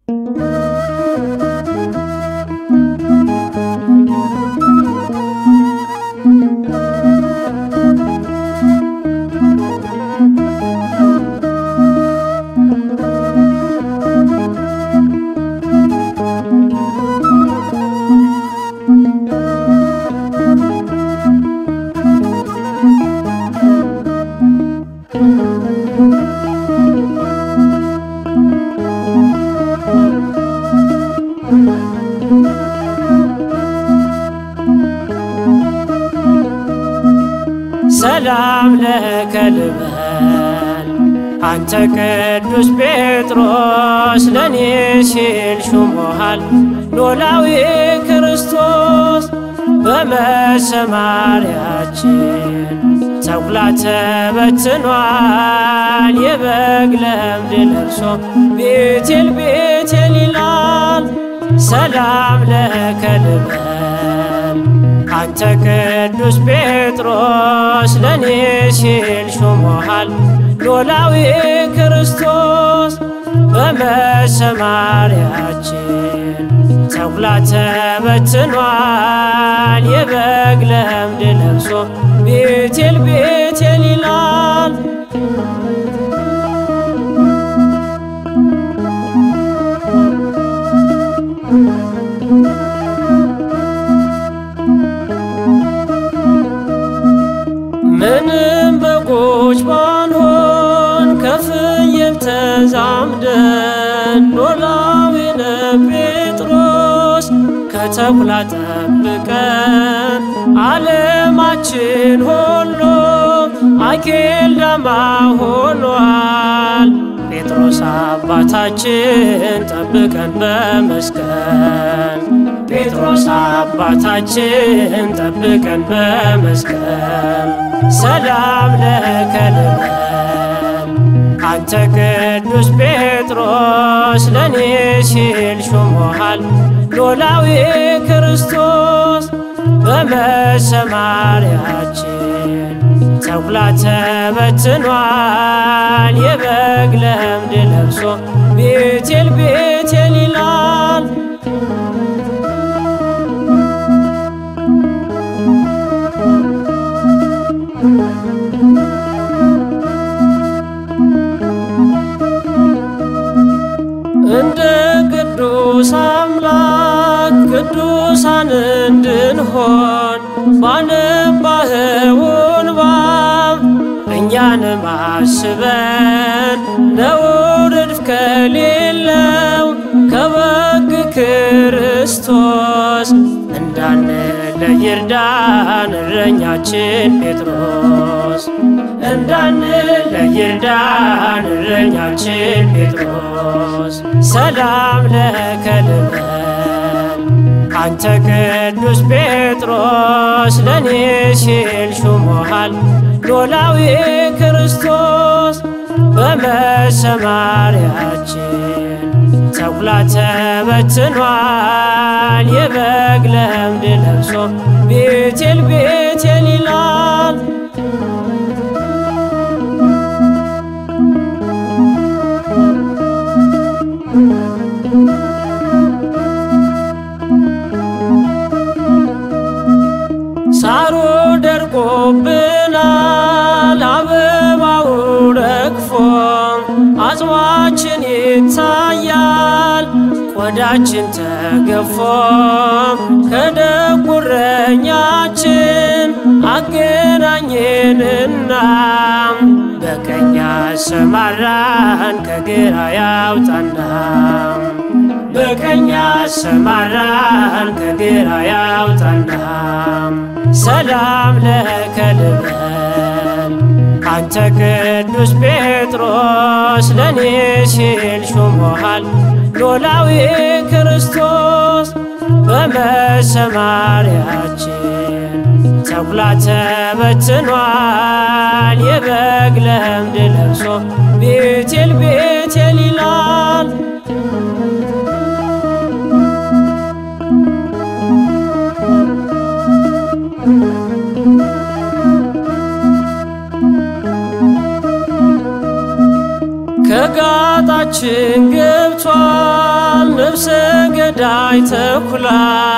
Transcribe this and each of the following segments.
ሰላም ለከ ልበል አንተ ቅዱስ ጴጥሮስ ለእኔ ሲል ሹሞሃል ኖላዊ ክርስቶስ በመሰማሪያችን ተኩላ ተበትኗል የበግ ለምድ ለብሶ ቤቴል ቤቴል ይላል ሰላም ለከ ልበል አንተ ቅዱስ ጴጥሮስ ለእኔ ሲል ሹሞሃል ኖላዊ ክርስቶስ በመሰማሪያችን ተኩላ ተበትኗል የበግ ለምድ ለብሶ ቤቴል ቤቴል ይላል ምንም በጎች ባንሆን ከፍየል ተዛምደን ኖላዊነ ጴጥሮስ ከተኩላ ጠብቀን ዓለማችን ሁሉ አኬልዳማ ሆኗል። ጴጥሮስ አባታችን ጠብቀን በመስቀል ጴጥሮስ አባታችን ጠብቀን በመስቀል ሰላም ለከ ልበል አንተ ቅዱስ ጴጥሮስ ለእኔ ሲል ሹሞሃል ኖላዊ ክርስቶስ በመሰማሪያችን ተኩላ ተበትኗል የበግ ለምድ ለብሶ ቤቴል ቤቴል ይላል እንደ ቅዱስ አምላክ ቅዱሳን እንድንሆን ባነባኸውን ባብ እኛንም አስበን ነውር እድፍ ከሌለው ከበግ ክርስቶስ እንዳንለይ እርዳን እረኛችን ጴጥሮስ እንዳንለይ እርዳን እረኛችን ጴጥሮስ ሰላም ለከ ልበል አንተ ቅዱስ ጴጥሮስ ለእኔ ሲል ሹሞሃል ኖላዊ ክርስቶስ በመሰማሪያችን ተኩላ ተበትኗል የበግ ለምድ ለብሶ ቤቴል ቤቴል ይላል ሳሩ ደርቆብናል አበባው ረግፎ አጽዋችን ይታያል ቆዳችን ተገፎ ከደጉረኛችን አገናኘንና በቀኝ አሰማራን ከግራ ያውጣና በቀኝ አሰማራን ከግራ ያውጣና ሰላም ለከ ልበል አንተ ቅዱስ ጴጥሮስ ለእኔ ሲል ሹሞሃል ኖላዊ ክርስቶስ በመሰማሪያችን ተኩላ ተበትኗል የበግ ለምድ ለብሶ ቤቴል ቤቴል ይላል ከጋጣችን ገብቷል ነፍሰ ገዳይ ተኩላ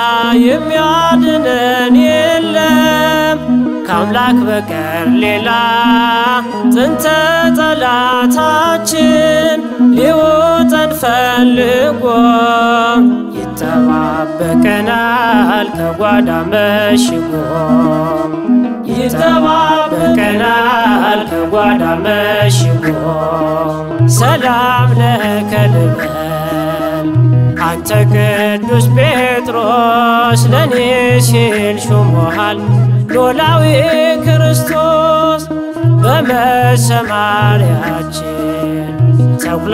የሚያድነን የለም ከአምላክ በቀር ሌላ ጥንተ ጠላታችን ሊውጠን ፈልጎ ይጠባበቀናል ከጓዳ መሽጎ ይጠባበቀናል ከጓዳ መሽጎ ሰላም ለከ ልበል አንተ ቅዱስ ጴጥሮስ ለእኔ ሲል ሹሞሃል ኖላዊ ክርስቶስ በመሰማሪያችን ተኩላ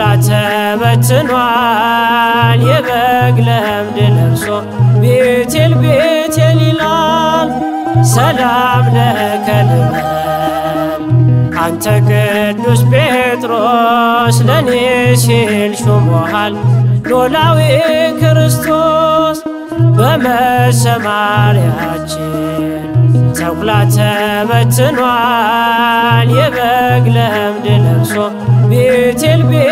ተበትኗል የበግ ለምድ ለብሶ ቤቴል ቤቴል ይላል ሰላም ለከ ልበል አንተ ቅዱስ ጴጥሮስ ለእኔ ሲል ሹሞሃል ኖላዊ ክርስቶስ በመሰማሪያችን ተኩላ ተበትኗል የበግ ለምድ ለብሶ ቤቴል ቤ